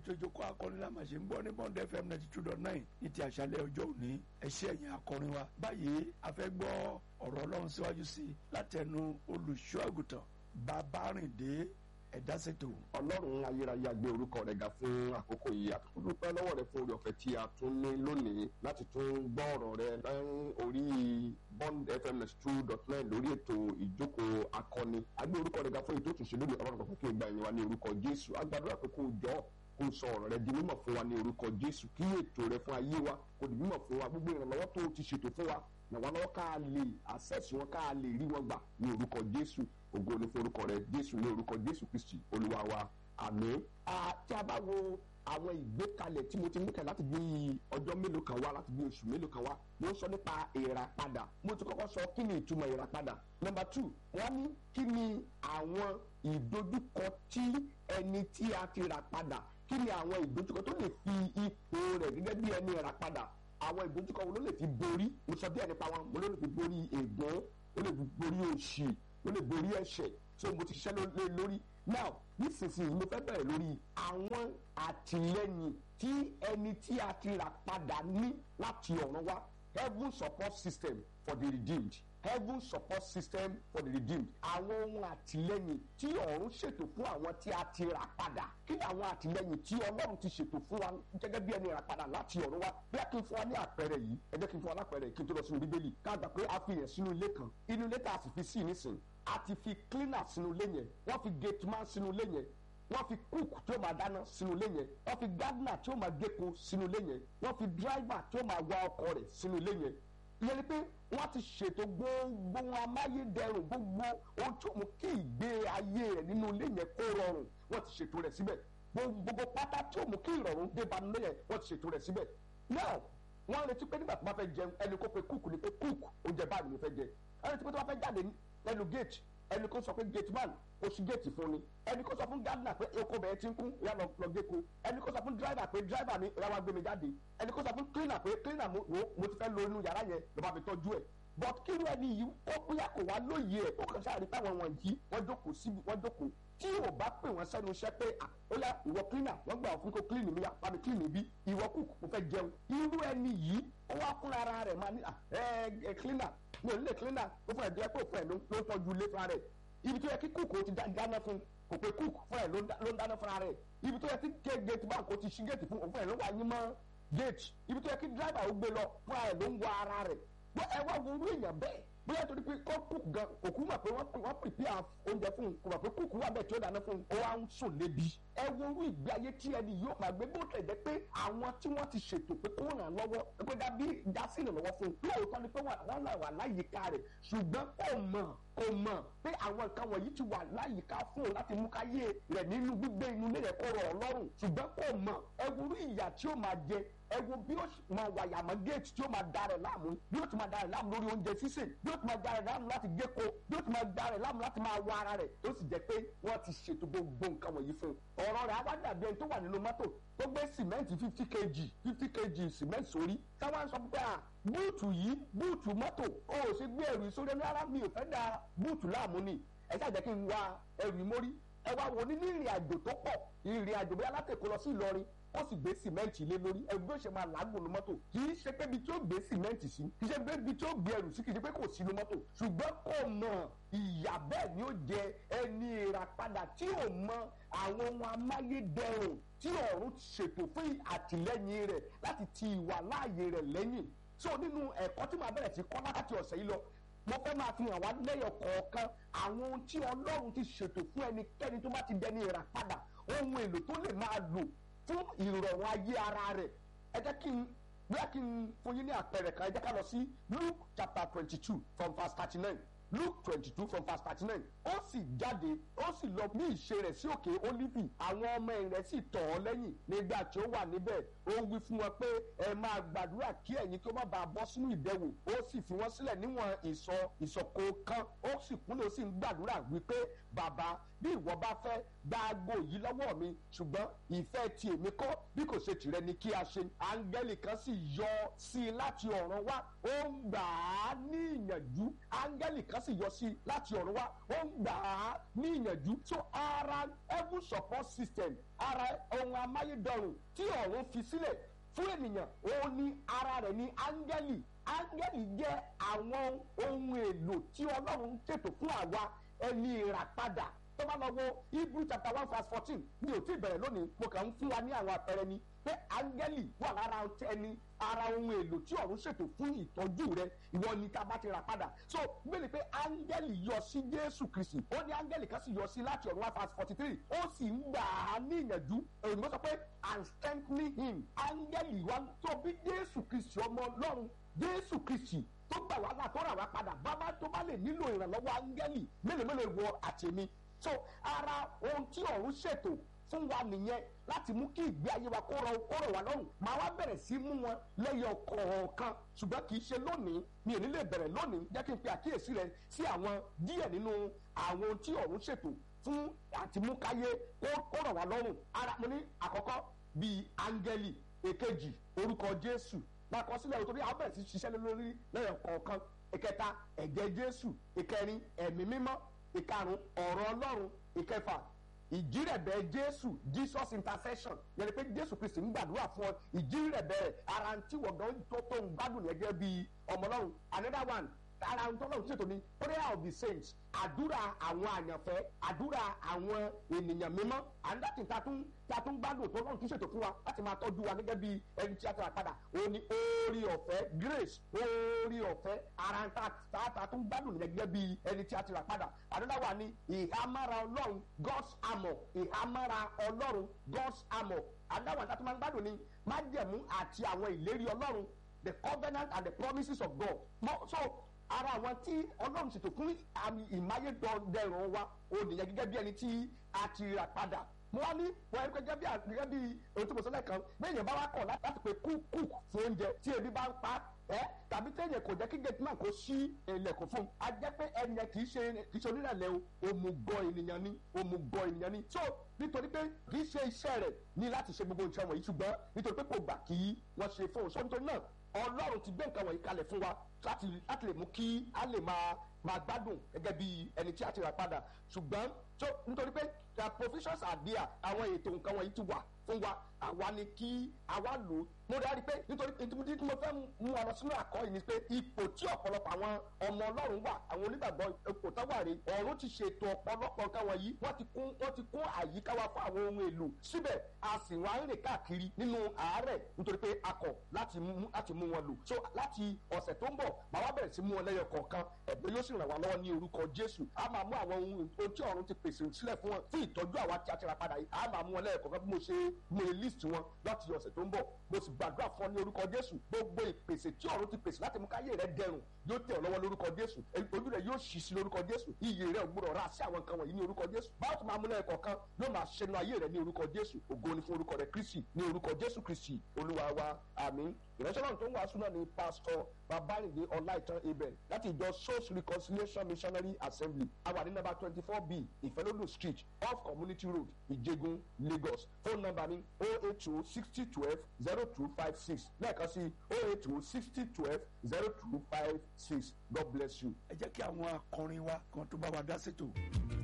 ètò ìjókòó akọrin la máa ṣe ń gbọ́ ní bond fm ninety two dot nine ní ti àṣálẹ́ ọjọ́ òní ẹ ṣé ẹ̀yin akọrin wa báyìí a fẹ́ gbọ́ ọ̀rọ̀ ọlọ́run síwájú sí i látẹnu olùṣọ́ àgùntàn babárìndé ẹ̀dásètò. ọlọ́run ayérayé gbé orúkọ rẹ̀ ga fún àkókò yìí àtúntò dúpẹ́ lọ́wọ́ rẹ̀ fún orí ọ̀fẹ́ tí a tún ní lónìí láti tún gbọ́ ọ̀rọ̀ rẹ̀ lẹ́yìn orí bond fm two dot nine lórí ètò ìjókòó akọni a gbé orúkọ rẹ̀ ga fún ètò òtúnṣe lónìí ọlọ́run kan kí o gba ìyẹn wa ní orúkọ jésù a gbàdúrà pé kó o jọ kó o sọ ọ̀rọ̀ rẹ̀ di mímọ̀ fún wa ní orúkọ jésù kí ètò rẹ̀ fún ayé wa kó di mímọ̀ fún wa gbogbo ìrànlọ́wọ́ tó o ti ṣètò fún wa nàwọn lọ́wọ́ ká lè access wọn ká lè rí wọn gbà ní orúkọ jésù ògo ní forúkọ rẹ̀ jésù ní orúkọ jésù kristi olúwa wa àmín. tí a bá wo àwọn ìgbékalẹ̀ tí mo ti mú kẹ́ láti bí ọjọ́ mélòó kan wá láti bí oṣù mélòó kan wá mo sọ nípa ìràpadà mo ti kọ́kọ́ sọ kí ni ìtumọ̀ ìràpadà nọmba two wọ́n ní kí ni àwọn ìdojúkọ tí ẹni tí a ti rà padà kí ni àwọn ìdojúkọ tó lè fi ipò rẹ̀ gẹ́gẹ́ bí ẹni rà padà àwọn ìdojúkọ wo ló lè fi borí mo sọ díẹ̀ nípa wọn mo ló lè fi borí ègbón ó lè fi borí òṣì ó lè borí ẹ̀ṣẹ̀ so mo ti ṣiṣẹ́ lé lórí now nísinsìnyí mo fẹ́ bẹ̀rẹ̀ lórí àwọn àtìlẹ́yìn tí ẹni tí a ti rà padà ní láti ọ̀run wá heaven support system for the redeemed heaven support system for the redeemed àwọn ohun àtìlẹ́yìn tí ọ̀run ṣètò fún àwọn tí a ti rà padà kí ni àwọn àtìlẹ́yìn tí ọlọ́run ti ṣètò fún wa gẹ́gẹ́ bí ẹni rà padà láti ọ̀run wá bí a kì í fún wa ní àpẹẹrẹ yìí ẹ jẹ́ kí n fún wa lápẹẹrẹ kí n tó lọ sínú bíbélì ká gbà pé a fi yẹn sínú ilé kan inú ilé tá a sì fi sí nísìn a ti fi cleaner sínú ilé yẹn wọ́n fi gate man sínú ilé yẹn wọ́n fi cook tí ó máa dáná sínú ilé yẹn wọ́n fi gardener tí ó máa géko sínú ilé yẹn wọ́n fi driver tí ó máa wa ọkọ̀ rẹ̀ sínú ilé yẹn ìyẹn ni pé wọ́n ti ṣètò gbogbo wọn amáyédẹrùn gbogbo ohun tó mú kí ìgbé ayé rẹ̀ nínú ilé yẹn kó rọrùn wọ́n ti ṣètò rẹ̀ síbẹ̀ gbogbo pátá tó mú kí ìrọ̀rùn dé bá nílé yẹn wọ́n ti ṣètò rẹ̀ síbẹ̀ now wọ́n retí pé nígbà tó bá fẹ́ jẹun ẹni kó pe cook ni pé cook oúnjẹ báyìí ni mo fẹ́ jẹ ẹni tí pé tó bá fẹ́ jáde lẹ́nu gate ẹni kó sọ pé gate man ó ṣí gate fún ni ẹni kó sọ fún gardener pé oko bẹ̀rẹ̀ ti ń kún ìyá lọ géko ẹni kó sọ fún driver pé driver mi ìyá wa gbé mi jáde ẹni kó sọ fún cleaner pé cleaner mo mo ti fẹ́ lo inú yàrá yẹn ló bá fi tọ́jú ẹ̀ but kí ló ẹni yìí ó bóyá kò wá lóye ẹ̀ ó kàn sáà rí táwọn wọ̀nyí wọ́n jókòó síbi wọ́n jókòó tí ò bá pè wọ́n sẹ́nu iṣẹ́ pé ó yá ìwọ cleaner wọ́n gbà fún kó clean mi yá bá mi clean mi bí ìwọ cook mo fẹ́ jẹun irú ẹni yìí ó wá fúnra ara rẹ̀ máa ní ẹ ẹ cleaner mi ò ní lè cleaner ó fún ẹ̀ díẹ̀ pé òfin ẹ̀ ló ń tọ́jú ilé fúnra rẹ̀ ibi tó yẹ kí cook ó ti dáná fún kò pé cook fún ẹ̀ ló ń dáná fúnra rẹ̀ ibi tó yẹ kí gate bank ó ti ṣí gate fún òfin ẹ̀ ló wà yín mọ́ gate ibi tó yẹ kí driver ó gbé lọ fúnra ẹ̀ ló ń wọ ara rẹ̀ ẹ wá wo orú èèyàn bẹ́ẹ̀ bóyá torí pé kọ́ cook gan òkú mà pé wọ́n prepare oúnjẹ fún un kò mà pé cook wà bẹ́ẹ̀ tí ó dáná fún un ó wá ń sùn lébi. ẹ wo orú ìgbé ayé tí ẹni yóò máa gbé bó tẹ̀ jẹ́ pé àwọn tí wọ́n ti ṣètò pé kó ràn lọ́wọ́ pé dábí dásí ìrànlọ́wọ́ fún un lóòótọ́ ni pé wọ́n là wà láyìíká rẹ̀ ṣùgbọ́n kò mọ̀ kò mọ̀ pé àwọn nǹkan wọ̀nyí ti wà láyìíká fún un láti mú káyé rẹ̀ nínú gbígbé inú ilé rẹ̀ kó rọ̀ ọlọ́run ṣùgbọ́n kò mọ̀ ẹ wo orú ìyà tí ó máa jẹ ẹ wo bí ó máa wà yàmọ́ géètì tí ó máa da rẹ̀ láàmú bí ó ti máa da rẹ̀ láàmú lórí oúnjẹ sísè bí ó ti máa da rẹ̀ láàmú láti géko bí ó ti máa da rẹ̀ láàmú láti máa wọ ara rẹ̀ tó sì jẹ́ pé wọ́n ti ṣètò gbogbo nǹkan wọ̀nyí fún un ọ̀rọ̀ rẹ̀ á wá dàbí ẹni tó wà nínú mọ́tò tó gbé sìmẹ́ǹtì fifty kg fifty kg sìmẹ́ǹtì sórí táwọn sọ pé à búùtù yìí búùtù mọ́tò ó ò ṣe gbé ẹrù sórí ẹni rárá mi ò fẹ́ da búùtù láàmú ni ẹ ṣáà jẹ́ kí n wá ẹrù mórí ẹ wá wo ní ní ìrìn àjò tó pọ̀ ìrìn àjò bóyá látẹ̀kọ́ lọ sí Ìlọrin ó sì gbé sìmẹ́ǹtì lé lórí ẹrù bí ó ṣe máa làágùn ní mọ́tò kì í ṣe pé ibi tí ó gbé sìmẹ́ǹtì sí kì í ṣe pé ibi tí ó gbé ẹrù sí kì í ṣe pé kò sí ní mọ́tò ṣùgbọ́n kò mọ̀ ìyà bẹ́ẹ̀ ni ó jẹ ẹni ìràpadà tí ò mọ àwọn ohun amáyédẹrùn tí ọ̀run ṣètò fún àtìlẹ́yìn rẹ̀ láti ti ìwà láàyè rẹ̀ lẹ́yìn so nínú ẹ̀kọ́ tí màá bẹ̀rẹ̀ sí kọ́ láti ọ̀sẹ̀ yìí lọ mo fẹ́ máa fi hàn wá lẹ́yọ̀ kọ̀ọ̀kan àwọn ohun tí ọlọ́run ti ṣètò fún ẹnikẹ́ni tó bá ti dẹni ìràpadà ohun èlò tó lè máa lò fún ìrọ̀rùn ayé ara rẹ̀ ẹ jẹ́ kí n bóyá kí n fún yín ní àpẹẹrẹ kan ẹ jẹ́ ká lọ sí Luke chapter twenty two from verse thirty nine Luke twenty two from verse thirty nine ó sì jáde ó sì lọ ní ìṣe rẹ̀ sí òkè Ólífì àwọn ọmọ ẹ̀yìn rẹ̀ sì tọ̀ ọ́ lẹ́yìn nígbà tí ó wà níbẹ̀ ó wí fún wọn pé ẹ máa gbàdúrà kí ẹ̀yin kí ó má bàa bọ́ sínú ìdẹwò ó sì fi wọ́n sílẹ̀ níwọ̀n ìsọ̀ ìsọ̀kò kan ó sì kúnlẹ̀ ó sì ń gbàdúrà wípé bàbá bí ìwọ bá fẹ́ gba aago yìí lọ́wọ́ mi ṣùgbọ́n ìfẹ́ ti èmi kọ́ bí kò ṣe tìrẹ ni kí a ṣe áńgẹ́lì kan sì yọ sí i láti ọ̀run wá ó ń gbà á ní ìyànjú áńgẹ́lì kan sì yọ sí i láti ọ̀run wá ó ń gbà á ní ìyànjú so ara heaven support system ara ohun amáyédọrùn tí ọ̀run fi sílẹ̀ fún ènìyàn òun ni ara rẹ̀ ní áńgẹ́lì áńgẹ́lì jẹ́ àwọn ohun èlò tí ọlọ́run ṣètò fún àwa ẹni ìràpadà tó bá lọ wo hebrew chapter one verse fourteen mi ò tí ì bẹ̀rẹ̀ lónìí mo kàn ń fún wa ní àwọn àpẹẹrẹ ni pé áńgẹ́lì wà lára ẹni ara ohun èlò tí ọ̀run ṣètò fún ìtọ́jú rẹ ìwọ ni tá a bá ti rà padà so gbélé pé áńgẹ́lì yọ sí jésù kristi ó ní áńgẹ́lì kan sì yọ sí láti ọ̀run one verse forty three ó sì ń gbà á ní ìyànjú òyìnbó sọ pé and strengthening him áńgẹ́lì wa tó bí jésù kristi ọmọ ọlọ́run jésù kristi tó gbà wá là tó rà wá padà bàbá tó bá lè nílò ìrànlọ́wọ́ áńgẹ́lì mélòó mélòó wọ àtẹ̀mí so ara ohun tí ọ̀run ṣètò fún wa nìyẹn láti mú kí ìgbé ayé wa kó rọ kó rọ wá lọ́rùn màá wá bẹ̀rẹ̀ sí mú wọn lẹ́yọ kọ̀ọ̀kan ṣùgbọ́n kì í ṣe lónìí mi ò ní lè bẹ̀rẹ̀ lónìí jẹ́ kí n pe àkíyèsí rẹ sí àwọn díẹ̀ nínú àwọn ohun tí ọ̀run ṣètò fún àti mú káyé kó rọ̀ wá lọ́rùn ara mo ní àkọ́kọ́ bíi áńgẹ́lì èkejì orúkọ jésù lákọsílẹ̀ òtórí àwọn bẹ̀rẹ̀ sí ṣiṣẹ́ lórí lẹ́yọ kọ̀ọ̀kan ìkẹta ẹ̀jẹ̀ jésù ìkẹrin ẹ̀mí mímọ́ ìkarùn ọ̀rọ̀ ọlọ́run ìkẹfà ìjírẹ̀bẹ̀ jésù jesus intercession yẹn ni pé jésù kristi ń gbàdúrà fún ọ ìjírẹ̀bẹ̀ rẹ̀ ara ń tí wọ́n gan tó tó ń gbádùn yẹn gẹ́gẹ́ bí ọmọ ọlọ́run another one ara ń tọ́lọ́run ṣètò ní prayer of the saints àdúrà àwọn àyànfẹ́ àdúrà àwọn ènìyàn mímọ́ àńdàtì ta tún ta tún gbádùn tó lọ́run tún ṣètò fún wa láti máa tọ́jú wa gẹ́gẹ́ bí ẹni tí a ti rà padà òun ni orí ọ̀fẹ́ grace orí ọ̀fẹ́ ara ń ta ta tún gbádùn yẹn gẹ́gẹ́ bí ẹni tí a ti rà padà àdúrà wa ni ìhámára ọlọ́run god's armour ìhámára ọlọ́run god's armour àdúrà wa ta tún máa ń gbádùn ni májẹ̀mú àti àwọn ìlérí ọlọ́run the covenant and the promises of God so ara àwọn tí ọlọ́run ṣètò fún àmì ìmáyédọ̀dẹ̀rùn wa ó nìyẹn gẹ́gẹ́ bí ẹni tí a ti rà padà mo wá ní wọ́n ẹni gẹ́gẹ́ bí gẹ́gẹ́ bí ohun tí mo sọ lẹ́ẹ̀kan bẹ́ẹ̀ yẹn bá wá kọ̀ láti pé kúk kúk fún oúnjẹ tí ebi bá ń pa ẹ́ tàbí téèyàn kò jẹ́ kí gate man kó sí ilẹ̀kùn fún un a jẹ́ pé ẹni kì í ṣe kì í ṣe onírẹ̀lẹ̀ o òmùgọ̀ ènìyàn ni òmùgọ̀ ènìyàn ni so nítorí pé kì í ṣe iṣẹ́ rẹ̀ ní láti ṣe gbogbo nǹkan wọ̀nyí ṣùgbọ́n nítorí pé kò gbà kí wọ́n ṣe fóun so nítorí náà ọlọ́run ti gbé nǹkan wọ̀nyí kalẹ̀ fún wa láti láti lè mú kí a lè máa máa gbádùn gẹ́gẹ́ bí ẹni tí a ti rà padà ṣùgbọ́n tó nítorí pé the provisions are there àwọn ètò nǹkan wọ̀nyí ti wà fún wa àwa ni kí àwa lò ó mo dárí pé nítorí ìdí tí mo fẹ́ mú ọ lọ sínú àkọ́ yìí ni pé ipò tí ọ̀pọ̀lọpọ̀ àwọn ọmọ ọlọ́run wà àwọn onígbàgbọ́ ipò tó wà rè ọ̀run ti ṣètò ọ̀pọ̀lọpọ̀ nǹkan wọ̀nyí wọ́n ti kún wọ́n ti kún àyíká wa fún àwọn ohun èlò síbẹ̀ a sì wá ń rìn káàkiri nínú àárẹ̀ nítorí pé a kọ̀ láti mú láti mú wọn lò so láti ọ̀sẹ̀ tó ń bọ̀ màá wá bẹ̀rẹ̀ sí mú wọn lẹ́yọ kọ̀ọ̀kan ẹ̀gbẹ́ yóò sì ràn wá lọ́wọ́ ní orúkọ jésù a máa mú àwọn ohun tí ọ̀run ti pèsè sílẹ̀ fún wọn fún ìtọ́jú àwa tí a ti ra padà yìí a máa mú wọn lẹ́yọ kọ̀ọ̀kan bí mo ṣe mo list wọn láti ọ̀sẹ̀ tó ń bọ̀ mo sì gbàdúrà fún ọ ní orúkọ jésù gbogbo ìpèsè tí ọ̀run ti pèsè láti mú káyé rẹ dẹrùn yóò tẹ̀ ọ́ lọ́wọ́ lórúkọ jésù ojú rẹ yóò ṣì sí lórúkọ jésù iyì rẹ ò gbúdọ̀ ra sí àwọn nǹkan wọ̀nyí ní orúkọ jésù báwo tó máa mú lẹ́yìn kọ̀ọ̀kan yóò máa ṣẹnu ayé rẹ ní orúkọ jésù ògo ni fún orúkọ rẹ kristi ní orúkọ jésù kristi olúwa wa àmín ìránṣẹ́ náà tó ń wàásù náà ní pásítọ̀ babalinde ọláìtàn abel láti ìjọ souls reconciliation missionary assembly àwa ní nàbà twenty four b ìfẹ́lódò street off community road ìjẹgun lagos phone number mi oh eight two sixty twelve zero two five six lẹ́ẹ̀kan sí oh eight two sixty twelve zero two five six god bless you. ẹ jẹ́ kí àwọn akọrin wa kan tó bá wa dá sétò.